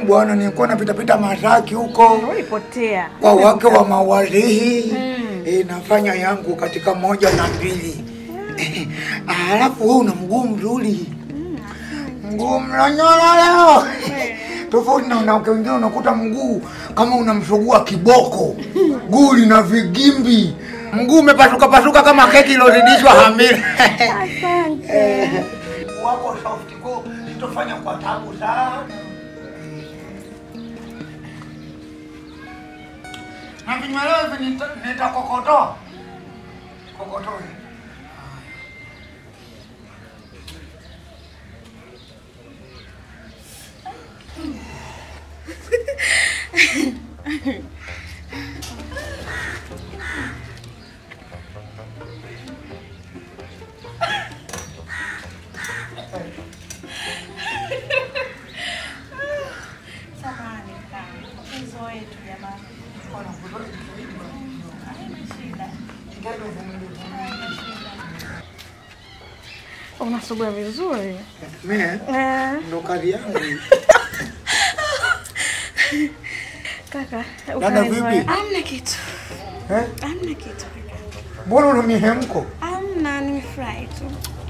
bwana, nilikuwa napitapita Masaki huko Ulipotea. kwa wake wa mawalihi e, nafanya yangu katika moja na mbili alafu wewe una mguu mzuri, mguu mlonyola leo tofauti na wanawake wengine, unakuta mguu kama unamsugua kiboko, guli na vigimbi, mguu umepasuka pasuka kama keki ilozidishwa hamira. Asante. wako soft ko sitofanya kwa tabu sana. Na vinyweleo hivi nita- nitakokotoa kokotoe. Samahani kaka. Mchezo wetu jamani. Haina shida. Unasugua vizuri. Mimi Eh, ndo kazi yangu. kaka. Dada ukanizoea. vipi? Hamna kitu. Eh? Hamna kitu kaka. Mbona una mihemko? Hamna, nimefurahi tu.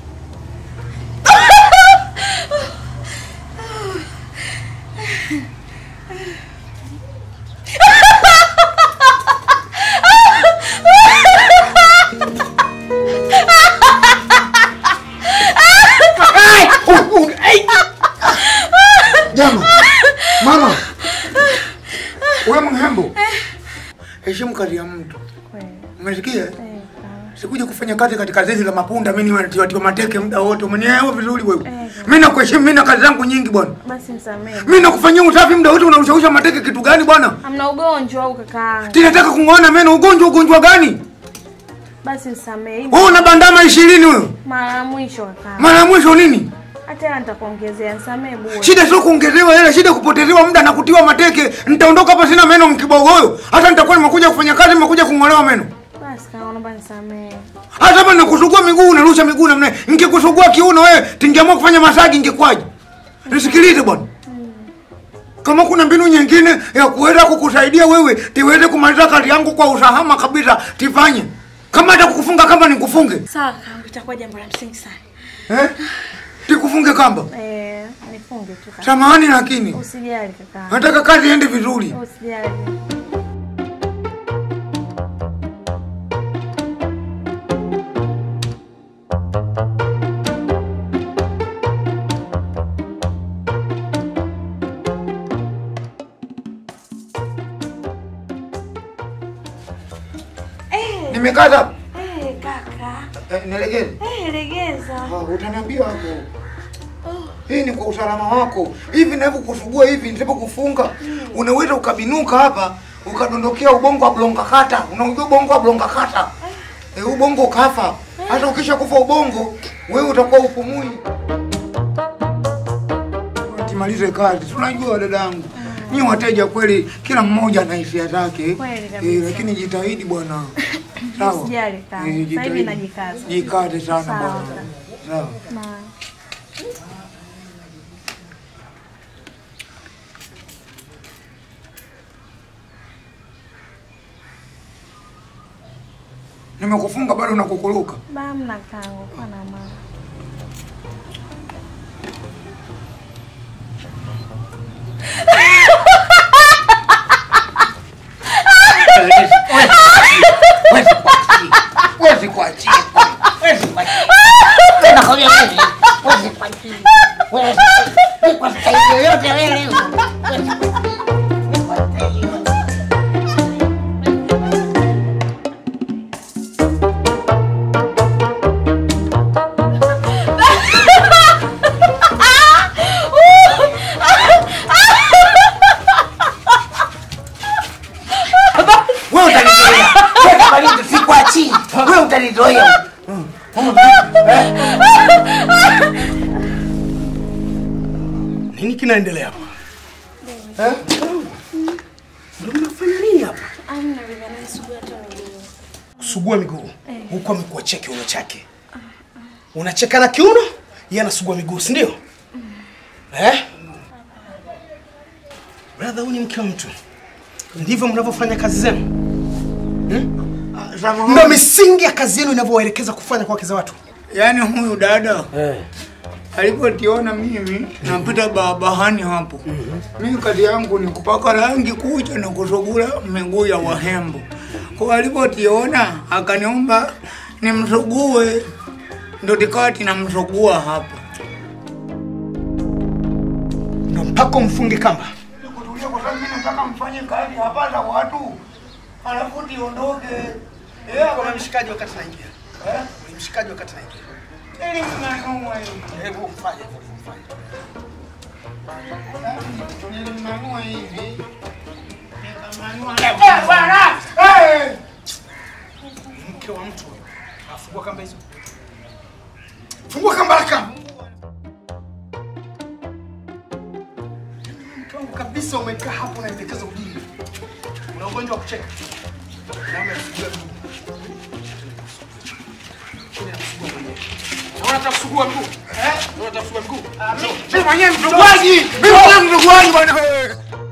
Jama. Mama. Wewe mhembo. Heshimu kazi ya mtu. Kweli. Umesikia? Eh, sawa. Sikuja kufanya kazi katika zizi la mapunda, mimi niwe tiwa mateke muda wote. Umenielewa vizuri wewe? Eh. Mimi nakuheshimu, mimi na kazi zangu nyingi bwana. Basi msamehe. Mimi nakufanyia usafi muda wote, unaushausha mateke kitu gani bwana? Hamna ugonjwa au kakaangu? Tinataka kung'oana meno, ugonjwa ugonjwa gani? Basi msamehe. Hii Wewe una bandama 20 wewe. Mara ya mwisho kakaangu. Mara ya mwisho nini? Hata hela nitakuongezea, msamehe bure. Shida sio kuongezewa hela, shida kupotezewa muda na kutiwa mateke. Nitaondoka hapa sina meno mkibogoyo. Hata nitakuwa nimekuja kufanya kazi, nimekuja kung'olewa meno. Basi kaka, naomba nisamehe. Hata hapa nakusugua miguu, unarusha miguu namna hiyo. Ningekusugua kiuno wewe, tingeamua kufanya masaji ingekwaje? Nisikilize bwana. Kama kuna mbinu nyingine ya kuweza kukusaidia wewe tiweze kumaliza kazi yangu kwa usahama kabisa, tifanye. Kama hata kukufunga kamba nikufunge. Sawa kaka, itakuwa jambo la msingi sana. Eh? Tikufunge kamba. Eh, nifunge tu kaka. Samahani lakini Usijali kaka. nataka kazi iende vizuri. Usijali. Eh, Nimekata. eh kaka. Eh, nilegeze. Eh, legeza. Ah, utaniambia hapo. Hii ni kwa usalama wako. Hivi navyokusugua hivi nisipokufunga, unaweza ukabinuka hapa ukadondokea ubongo wa blonga kata. Unajua ubongo wa blonga kata? Eh, ubongo ukafa. Hata ukisha kufa ubongo, wewe utakuwa upumui. Timalize kazi. Si Unajua dadangu. Ni wateja kweli, kila mmoja ana hisia zake. Kweli kabisa. Eh, lakini jitahidi bwana. Sawa. Usijali kaka. Eh, Sasa hivi jitahidi. najikaza. Jikaze sana Sawa. bwana. Sawa. Na Nimekufunga bado unakukuluka. bamna kangu kwa na mama. Wezi kuachia. Wezi kuachia. Nakwambia wewe, wewe kwa chini. Wewe, wewe kwa staili yoyote wewe. Wewe kwa staili yoyote. Wewe utanizoea. Wewe kwa nini sikuachii? Wewe utanizoea. Nini kinaendelea hapa? Eh? Ndio mnafanya nini hapa? Amna vile naisugua tu miguu. Kusugua miguu. Huko amekuachia kiuno chake. Unacheka na kiuno, yeye anasugua miguu, si ndio? Eh? Brother, huyu ni mke wa mtu. Ndivyo mnavyofanya kazi zenu? Ah, samahani. Ndio misingi ya kazi yenu inavyowaelekeza kufanya kwa wake za watu. Yaani huyu dada Eh. alipotiona mimi napita barabarani hapo, mimi kazi yangu ni kupaka rangi kucha na kusugula miguu ya wahembo. Kwa alipotiona akaniomba nimsugue, ndo tikati namsugua hapo. Na mpaka umfunge kamba. Kutulia kwa sababu mimi nataka mfanye kazi hapa za watu, alafu tiondoke. Eh, Kwa mshikaji wakati naingia. eh, Ni mshikaji wakati naingia. ili mnanua hivi. Hebu mfanye hivyo mfanye. Nilimnanua hivi. Nikamanua. Eh, bwana! Eh! Mke wa mtu huyo. Afungua kamba hizo. Fungua kamba haraka. Mke wangu kabisa umekaa hapo unaendekeza ujinga. Una ugonjwa wa kucheka. Naomba kusugua mguu. Chini ya kusugua mwenyewe. Naona nataka kusugua mguu. Eh? Naona nataka kusugua mguu. Mimi mwenyewe msuguaji! Mimi mwenyewe msuguaji bwana!